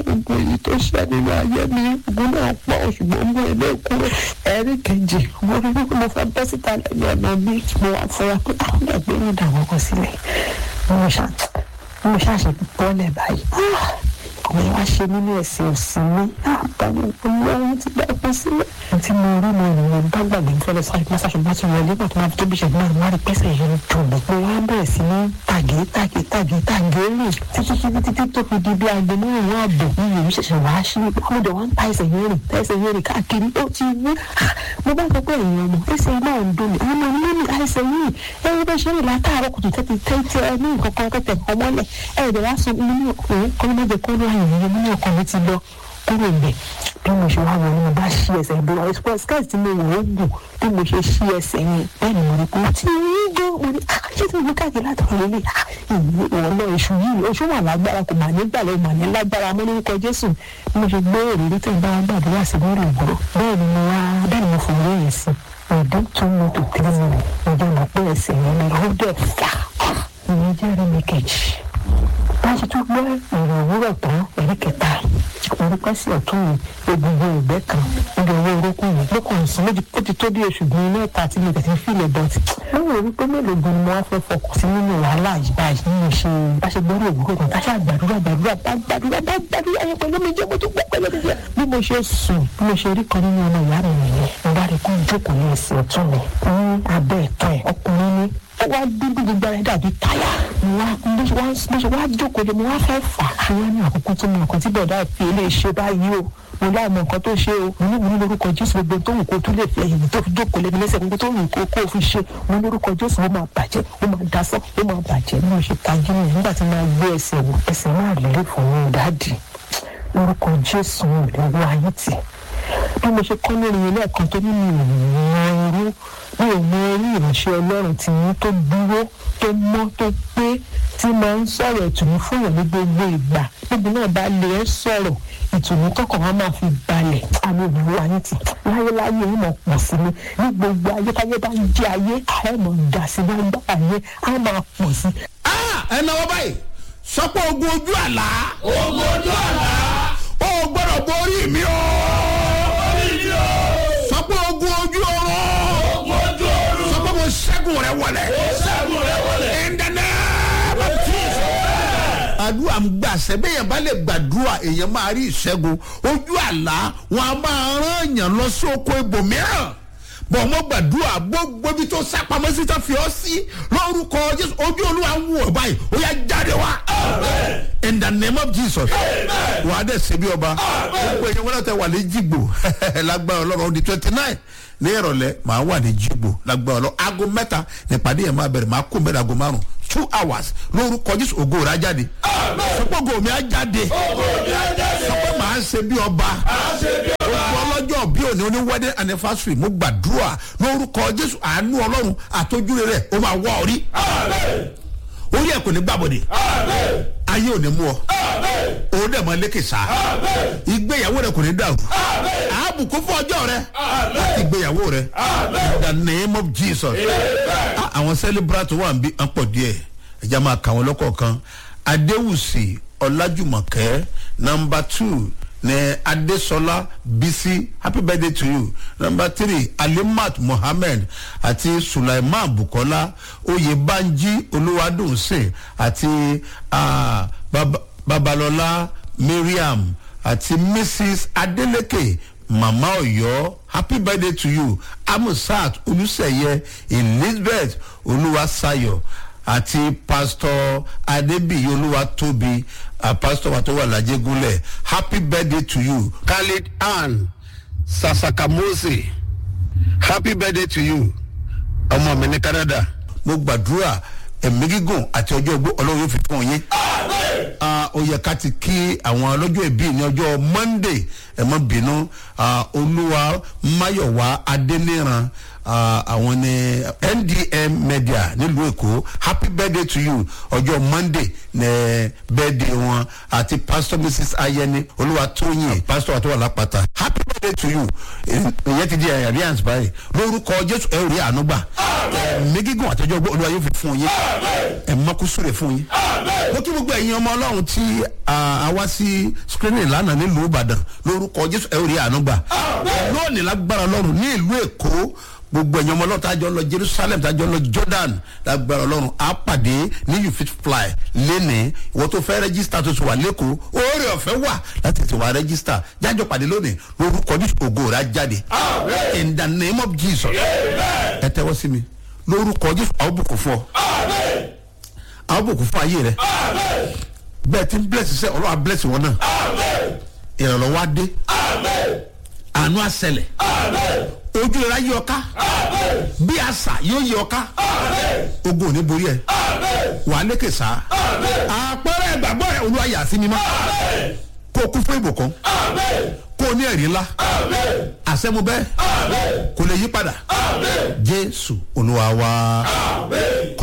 gbogbo èyí tó ṣe nínú ayé mi ogun náà pọ̀ ṣùgbọ́n mo ilé kúrò ẹ̀rí kejì mo rí wípé mo fẹ́ bọ́ síta lẹ́yìn ọ̀nà mi mo wá fura pé àwọn ẹgbẹ́ mi dà wọ́n kọ sílẹ̀ mo ṣá mo ṣàṣe bọ́lẹ̀ báyìí àwọn yẹn wá ṣe nínú ẹ̀sìn òsì mi àbámu olóhùn ti gbà pọ̀ sílẹ̀. tí mo rí mo rìn bá gbàgbé ń fẹ́lẹ́ sáré pásá ṣùgbọ́n tí wọlé náà tó máa fi tóbi ṣẹ̀dá náà wá rí pẹ́sẹ̀ yẹn dùn mí. mo wá bẹ̀rẹ̀ sí ní tàgé tàgé tàgé tàgé rìn títí títí títí tó fi di bí aago márùn-ún ààbò ní ìlú ṣẹ̀ṣẹ̀ wá sí i mo dẹ̀ wá ń ta ẹsẹ̀ yẹn rìn ta ẹsẹ̀ yẹn rìn káàkiri ó ti wú. mo bá sọ pé èèyàn mọ̀ ẹsẹ̀ náà ń dùn mí àwọn ọmọ mi ní àìsàn yìí ẹ̀rọ bá ṣe rìn látàárọ̀ kùtù tẹ́tí tẹ́tí ẹ ní nǹkan kan kẹ́tẹ̀ ọmọlẹ̀ ẹ̀rọ wá sọ inú òun kọ́ ló má jẹ́ kó ló àyè yẹn ní ọkàn mi ti lọ kúrò ibẹ̀ bí mo ṣe wá wọ ni mo bá ṣí ẹsẹ̀ ìbúra express skirt tí mo wọ̀ ó gùn bí mo ṣe ṣí ẹsẹ̀ yẹn bẹ́ẹ̀ ni mo rí pé tí ń gbọ́ mo ní ṣé tí mo káàkiri látọ̀rọ̀ lélẹ̀ ìwé ìwọ̀n náà oṣù yìí oṣù wà lágbára kò mà ní gbàlẹ̀ mà ní lágbára mọ́ lórúkọ Jésù bí mo ṣe gbé òrìrí tí ń bá wọn gbàdúrà sí lórí ìgboro bẹ́ẹ̀ ni mo wá bẹ́ẹ̀ ni mo fò lóye yẹn sí ìdán tó mú tó tẹ́lẹ̀ mi ìjọ mọ̀ pé ẹsẹ̀ yẹn ni ó dẹ̀ fà ìyẹn jẹ́rìí mi kejì bá ṣe tún gbọ́ ìrìn òwúrọ̀ tán ẹ̀rí kẹta orúkọ sí ọ̀tún mi egungun ìgbẹ́ kan níbi owó orókùn mi lókùnrin sí méjì ó ti tó bí oṣù gbìn mẹ́ta tí mo tẹ̀sí fílẹ̀ bọ́tì. lóyún orí pé mélòó gan ni mo wá fẹ́ fọkàn sí nínú wàhálà yìí báyìí nínú ṣe bá ṣe gbọ́dọ̀ òwúrọ̀ kan táṣà gbàdúrà gbàdúrà bá gbàdúrà bá gbàdúrà yẹn pẹ̀lú mi jẹ́ mo tún gbọ́ pẹ̀lú mi jẹ́. bí mo ṣe sùn bí mo ṣe rí kan nínú ọmọ ìyá mi nìyẹn mo bá rí kó jókòó ní ẹsẹ̀ ọ̀tún mi ní abẹ́ ẹ̀tọ́ ẹ̀ ọkùnrin ní ó wá dúdú gbogbo ara dàbí táyà mo wá bó ṣe wá bó ṣe wá jókòó lé mo wá fẹ́ fà á wá ní àkókò tó mọ nǹkan tí bọ̀dá fi lè ṣe báyìí o mo láì mọ nǹkan tó ṣe o mo ní mo ní lórúkọ jésù gbogbo tó wù kó tún lè fi ẹ̀yìn tó fi jókòó lé mi lẹ́sẹ̀ gbogbo tó wù kó kó fi ṣe mo ní lórúkọ jésù ó máa bàjẹ́ ó máa dasán ó máa bàjẹ́ bí mo ṣe tají mi nígbà tí mo gbé ẹsẹ̀ wò ẹsẹ̀ náà lè fún mi dáàdì lórúkọ jésù ò lè wọ ayé tì bí mo ṣe kọ́ lórí ilé ẹ̀kan tó ní mi ò mọ irú mi ò mọ orí ìránṣẹ́ ọlọ́run tí yín tó dúró tó mọ́ tó pé tí máa ń sọ̀rọ̀ ìtùnú fún yàn ní gbogbo ìgbà níbi náà bá lè ẹ́ sọ̀rọ̀ ìtùnú tọkàn wa máa fi balẹ̀ àmì òwúrọ̀ ayé ti láyéláyé ó mọ̀ pọ̀ sí mi ní gbogbo ayé táyé bá ń jẹ́ ayé ààrẹ mọ̀ ń dà sí gbogbo ayé á máa pọ̀ sí. ẹ náwó báyìí sọpọ̀ ogun ojú àlá ogun ojú àlá ó gbọ́dọ̀ borí mi o orí mi o sọpọ̀ ogun ojú ọ̀run ogun ojú ọ̀run sọpọ̀ mo ṣẹ́gun rẹ wọlé ṣẹ́gun rẹ wọlé. in the name of Jesus. àdúrà ń gbà sẹ́bẹ̀ yẹn bá lè gbàdúrà èèyàn máa rí ìṣẹ́gun ojú àlá wọn a máa rán èèyàn lọ sí oko ibòmíràn bọ̀ mo gbàdúrà gbogbo ibi tó sápamọ́ sí tó fi ọ́ sí lórúkọ Jésù ojú olúwa ń wọ̀ báyìí ó yá jáde wá in the name of Jesus wà á dẹ̀ ṣe bí ọba gbogbo èèyàn wọn náà tẹ wà ní jìgbò lágbára ọlọ́run ó di twenty nine ní ìrọ̀lẹ́ màá wà ní jìgbò lágbára ọlọ́run aago mẹ́ta nípàdé yẹn máa bẹ̀rẹ̀ màá kó mẹ́rin aago márùn two hours lórúkọ Jésù ògo rẹ̀ á jáde sọpọ́ ògo mi á jáde sọpọ́ màá ṣe bí ọba gbogbo ọlọ́jọ́ bí òní oní wedding anniversary mo gbàdúrà lórúkọ Jésù àánú ọlọ́run àtọ́júre rẹ̀ ó máa wá orí orí ẹ̀ kò ní gbàbọ̀dẹ̀ ayé ò ní mú ọ òun dẹ̀ mọ lékè sá ìgbéyàwó rẹ kò ní dàrú àbùkù fún ọjọ́ rẹ láti ìgbéyàwó rẹ in the name of Jesus Ah, àwọn celebrant wà ń bí ń pọ̀ díẹ̀ ẹ̀já máa kà wọ́n lọ́kọ̀ọ̀kan adéwùsì ọlájùmọ̀kẹ́ number two ní adéṣọlá bisi happy birthday to you number three alimat mohammed àti sulaiman bukola oyèbánjí olúwadùnsìn àti ah, Baba- babalọlá mariam àti mrs adeleke mama ọ̀yọ́ happy birthday to you amusat olùsẹ̀yẹ elizabeth olúwaṣayọ̀ àti pastor adébíyí olúwatóbi uh, pastor wa tó wà lájẹgúnlẹ̀ happy birthday to you khalid ann sasakamose happy birthday to you ọmọ mi ní canada mo gbàdúrà ẹ̀mí gígùn àti ọjọ́ ogbó ọlọ́run yóò fi fún yín ah, ó yẹ ká ti kí àwọn ọlọ́jọ́ ìbí ní ọjọ́ monday ẹ má bínú ah, olúwa máyọ̀wá adéníran ah, àwọn ní ndm media nílùú èkó happy birthday to you ọjọ́ monday ní birthday wọn àti pastor mrs ayẹni olúwa tóyìn pastor àti wàlápàtà happy birthday to you ìyẹn ti di alliance báyìí lórúkọ jésù ẹ ò rí àánú gbà ẹ̀mí gígùn àtọjọ́ ogbó olúwa yóò fi fún yín ẹ̀ mọ́kúsù rẹ̀ fún yín mo kí gbogbo ẹ̀yin ọmọ ọlọ́run tí a wá sí screening lánàá nílùú ìbàdàn lórúkọ jésù ẹ ò rí àánú gbà lónìí lágbára ọlọ́run ní ìlú èkó gbogbo ẹ̀yin ọmọ ọlọ́run tá a jọ lọ jerusalem tá a jọ lọ jordan lágbára ọlọ́run á pàdé ní you fit fly lénìí ìwọ tó fẹ́ rẹ́gísítà tó ti wà lẹ́kọ̀ọ́ oore ọ̀fẹ́ wà láti ti wà rẹ́gísítà jájọ pàdé lónìí lórúkọ jésù ògo rẹ̀ á jáde in the name of jesus ẹ tẹ́wọ́ sí mi lórúkọ jésù àwọn bùkún fún ọ àwọn bùkún fún ayé rẹ bẹẹ tí ń bless sẹ ọlọ́wà bless wọn náà ìrànlọ́wọ́ á dé àánú àṣẹlẹ̀ ojú ìra yí ọká bí àṣà yóò yí ọká ogun ò ní borí ẹ wà á lékè sá àpẹẹrẹ ìgbàgbọ́ rẹ olúwa yà sí mímọ́ kó o kú fún ìbùkún kó o ní ẹ̀rí ńlá àṣẹmu bẹ́ẹ̀ kò lè yí padà jésù olúwa wá.